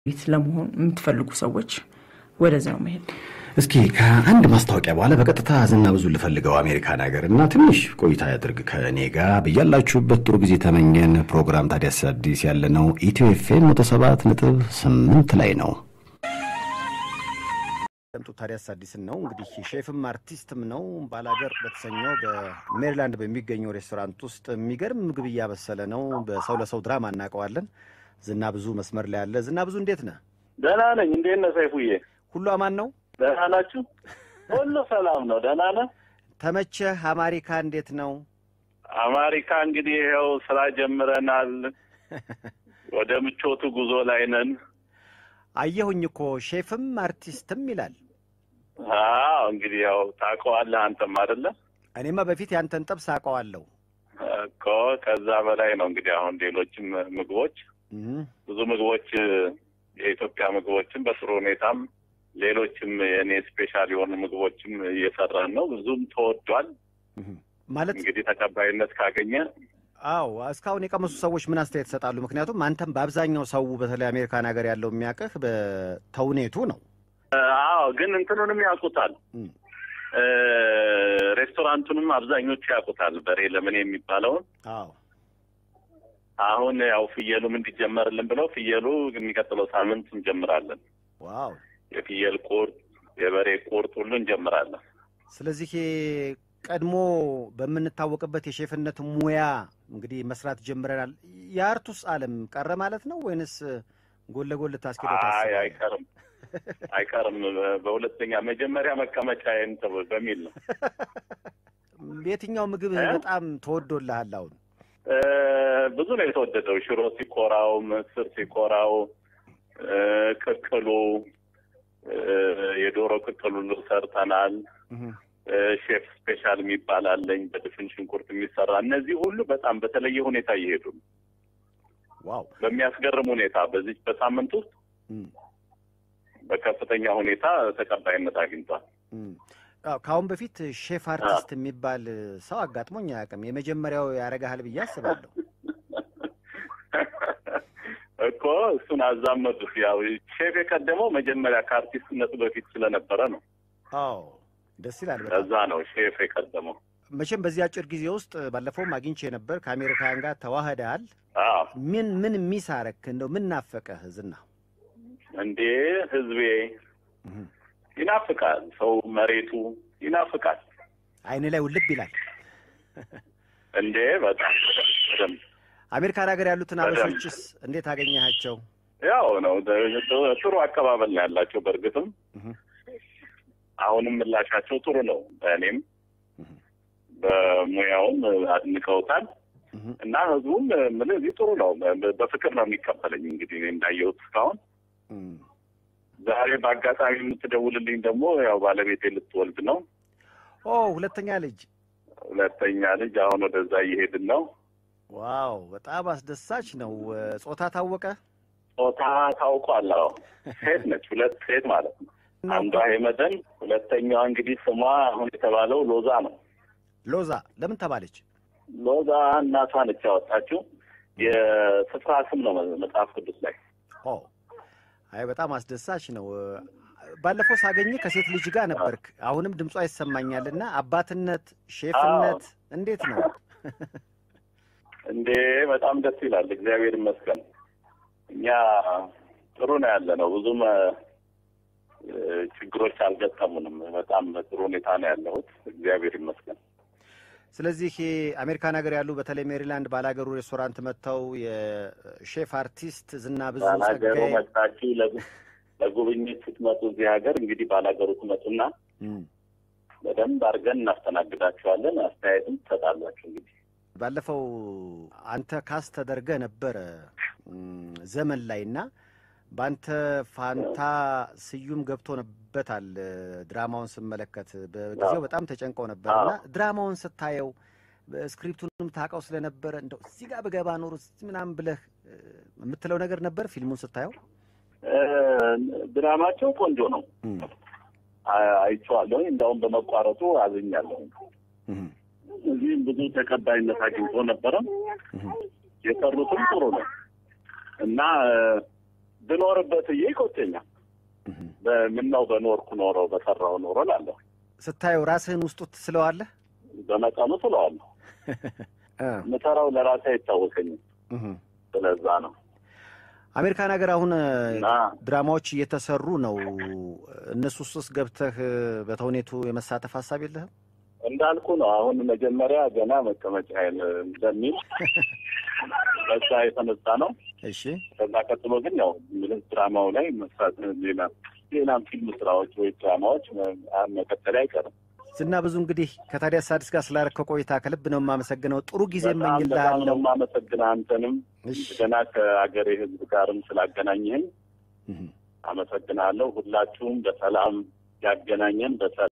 ቤት ለመሆን የምትፈልጉ ሰዎች ወደዚያው መሄድ እስኪ ከአንድ ማስታወቂያ በኋላ በቀጥታ ዝና ብዙ ልፈልገው አሜሪካን ሀገር እና ትንሽ ቆይታ ያድርግ ከእኔ ጋር ብያላችሁበት ጥሩ ጊዜ ተመኘን። ፕሮግራም ታዲያስ አዲስ ያለ ነው ኢትዮ ኤፍኤም መቶ ሰባት ነጥብ ስምንት ላይ ነው። ደምጡ ታዲያስ አዲስን ነው እንግዲህ ሼፍም አርቲስትም ነው። ባላገር በተሰኘው በሜሪላንድ በሚገኘው ሬስቶራንት ውስጥ የሚገርም ምግብ እያበሰለ ነው። በሰው ለሰው ድራማ እናውቀዋለን። ዝና ብዙ መስመር ላይ ያለ ዝና ብዙ፣ እንዴት ነህ? ደህና ነኝ። እንዴት ነህ ሰይፉዬ? ሁሉ አማን ነው? ደህና ናችሁ? ሁሉ ሰላም ነው። ደህና ነህ? ተመቸህ? አማሪካ እንዴት ነው? አማሪካ እንግዲህ ይኸው ስራ ጀምረናል። ወደ ምቾቱ ጉዞ ላይ ነን። አየሁኝ እኮ ሼፍም አርቲስትም ይላል። አዎ እንግዲህ ያው ታውቀዋለህ አንተም አይደለ? እኔማ በፊት ያንተን ጥብስ አውቀዋለሁ እኮ ከዛ በላይ ነው እንግዲህ አሁን ሌሎችም ምግቦች ብዙ ምግቦች የኢትዮጵያ ምግቦችም በጥሩ ሁኔታም ሌሎችም የእኔ ስፔሻል የሆኑ ምግቦችም እየሰራን ነው። ብዙም ተወዷል። ማለት እንግዲህ ተቀባይነት ካገኘ አዎ እስካሁን የቀመሱ ሰዎች ምን አስተያየት ይሰጣሉ? ምክንያቱም አንተም በአብዛኛው ሰው በተለይ አሜሪካን ሀገር ያለው የሚያውቅህ በተውኔቱ ነው። አዎ ግን እንትኑንም ያውቁታል። ሬስቶራንቱንም አብዛኞቹ ያውቁታል። በሬ ለምን የሚባለውን አዎ አሁን ያው ፍየሉም እንዲጀመርልን ብለው ፍየሉ የሚቀጥለው ሳምንት እንጀምራለን። ዋው የፍየል ቁርጥ፣ የበሬ ቁርጥ ሁሉ እንጀምራለን። ስለዚህ ቀድሞ በምንታወቅበት የሼፍነት ሙያ እንግዲህ መስራት ጀምረናል። የአርቱስ ዓለም ቀረ ማለት ነው ወይንስ ጎን ለጎን ልታስኬደው አይ ታስባለህ? አይቀርም አይቀርም። በሁለተኛ መጀመሪያ መቀመጫዬን ተው- በሚል ነው የትኛው ምግብ እ? በጣም ተወዶልሃል አሁን? እ፣ ብዙ ነው የተወደደው። ሽሮ ሲኮራው፣ ምስር ሲኮራው፣ እ፣ ቅቅሉ፣ እ፣ የዶሮ ቅቅሉ ሁሉ ሰርተናል። እህ፣ እ፣ ሼፍ ስፔሻል የሚባል አለኝ በድፍን ሽንኩርት የሚሰራ እነዚህ ሁሉ በጣም በተለየ ሁኔታ እየሄዱ ነው። ዋው በሚያስገርም ሁኔታ በዚህ በሳምንት ውስጥ እም፣ በከፍተኛ ሁኔታ ተቀባይነት አግኝቷል። እም። አዎ፣ ከአሁን በፊት ሼፍ አርቲስት የሚባል ሰው አጋጥሞኝ አያውቅም። የመጀመሪያው ያረጋሃል ብዬ አስባለሁ። እኮ እሱን አዛመዱት። ያው ሼፍ የቀደመው መጀመሪያ ከአርቲስትነቱ በፊት ስለነበረ ነው። አዎ ደስ ይላል በጣም። ከዛ ነው ሼፍ የቀደመው። መቼም በዚህ አጭር ጊዜ ውስጥ ባለፈውም አግኝቼ ነበር። ከአሜሪካውያን ጋር ተዋህደሃል። አዎ ምን ምን ሚስ አረክ? እንደው ምን ናፈቀህ ዝና? እንዴ ህዝቤ እህ፣ ይናፍቃል። ሰው መሬቱ ይናፍቃል። አይን ላይ ውልብ ይላል። እንዴ በጣም በደንብ አሜሪካን ሀገር ያሉትን በደንብ። አበሾችስ እንዴት አገኘሃቸው? ያው ነው ጥሩ አቀባበል ነው ያላቸው። በእርግጥም እህ፣ አሁንም ምላሻቸው ጥሩ ነው። በእኔም እህ፣ በሙያውም አድንቀውታል እህ። እና ህዝቡም ምን እዚህ ጥሩ ነው። በ- በፍቅር ነው የሚቀበለኝ። እንግዲህ እኔ እንዳየሁት እስካሁን እም። ዛሬ በአጋጣሚ የምትደውልልኝ ደግሞ ያው ባለቤቴ ልትወልድ ነው። ኦ ሁለተኛ ልጅ ሁለተኛ ልጅ አሁን ወደዛ እየሄድን ነው። ዋው በጣም አስደሳች ነው። ጾታ ታወቀ? ጾታ ታውቋል። አዎ ሴት ነች። ሁለት ሴት ማለት ነው። አንዷ ሄመደን፣ ሁለተኛዋ እንግዲህ ስሟ አሁን የተባለው ሎዛ ነው። ሎዛ ለምን ተባለች? ሎዛ እናቷ ነች ያወጣችው። የስፍራ ስም ነው መጽሐፍ ቅዱስ ላይ። ኦ አይ በጣም አስደሳች ነው። ባለፈው ሳገኝ ከሴት ልጅ ጋር ነበርክ። አሁንም ድምጿ ይሰማኛል እና አባትነት፣ ሼፍነት እንዴት ነው? እንዴ በጣም ደስ ይላል። እግዚአብሔር ይመስገን። እኛ ጥሩ ነው ያለ ነው። ብዙም እ፣ ችግሮች አልገጠሙንም። በጣም ጥሩ ሁኔታ ነው ያለሁት። እግዚአብሔር ይመስገን። ስለዚህ አሜሪካን ሀገር ያሉ በተለይ ሜሪላንድ ባላገሩ ሬስቶራንት መጥተው የሼፍ አርቲስት ዝና ብዙ ባላገሩ ጸጋዬ መጣችሁ ለጉ- ለጉብኝት ስትመጡ እዚህ ሀገር እንግዲህ ባላገሩ ትመጡና እም፣ በደንብ አድርገን እናስተናግዳችኋለን። አስተያየትም ትሰጣላችሁ። እንግዲህ ባለፈው አንተ ካስ ተደርገ ነበረ እም፣ ዘመን ላይ እና በአንተ ፋንታ ስዩም ገብቶበታል። ድራማውን ስመለከት በጊዜው በጣም ተጨንቀው ነበር እና ድራማውን ስታየው ስክሪፕቱንም ታውቀው ስለነበረ እንደው እዚህ ጋር ብገባ ኖሮ እዚህ ምናምን ብለህ እ፣ የምትለው ነገር ነበር ፊልሙን ስታየው? እ፣ ድራማቸው ቆንጆ ነው። እም፣ አ- አይቼዋለሁ። እንዳውም በመቋረጡ አዝኛለሁ። እም፣ እዚህም ብዙ ተቀባይነት አግኝቶ ነበረ። እም፣ የቀሩትም ጥሩ ነው እና ብኖርበት እዬ ይቆጨኛል። ምነው በኖርኩ ኖሮ በሰራው ኖሮ ላለሁ ስታየው ራስህን ውስጡ ትስለዋለህ። በመጠኑ ስለዋለሁ የምሰራው ለራሴ አይታወቀኝም። ስለዛ ነው አሜሪካን ሀገር አሁን እና ድራማዎች እየተሰሩ ነው። እነሱ ውስጥ ገብተህ በተውኔቱ የመሳተፍ ሀሳብ የለህም? እንዳልኩ ነው። አሁን መጀመሪያ ገና መቀመጫዬን እንደሚል በዛ የተነሳ ነው። እሺ ከዛ ቀጥሎ ግን ያው ምንም ድራማው ላይ መስራት ሌላ ሌላም ፊልም ስራዎች ወይ ድራማዎች መቀጠል አይቀርም። ዝና ብዙ እንግዲህ ከታዲያስ አዲስ ጋር ስላደረከው ቆይታ ከልብ ነው የማመሰግነው። ጥሩ ጊዜ በጣም በጣም ነው እመኝልሃለሁ። የማመሰግንህ አንተንም እሺ ገና ከአገሬ ሕዝብ ጋርም ስላገናኘህኝ አመሰግናለሁ። ሁላችሁም በሰላም ያገናኘን በሰላም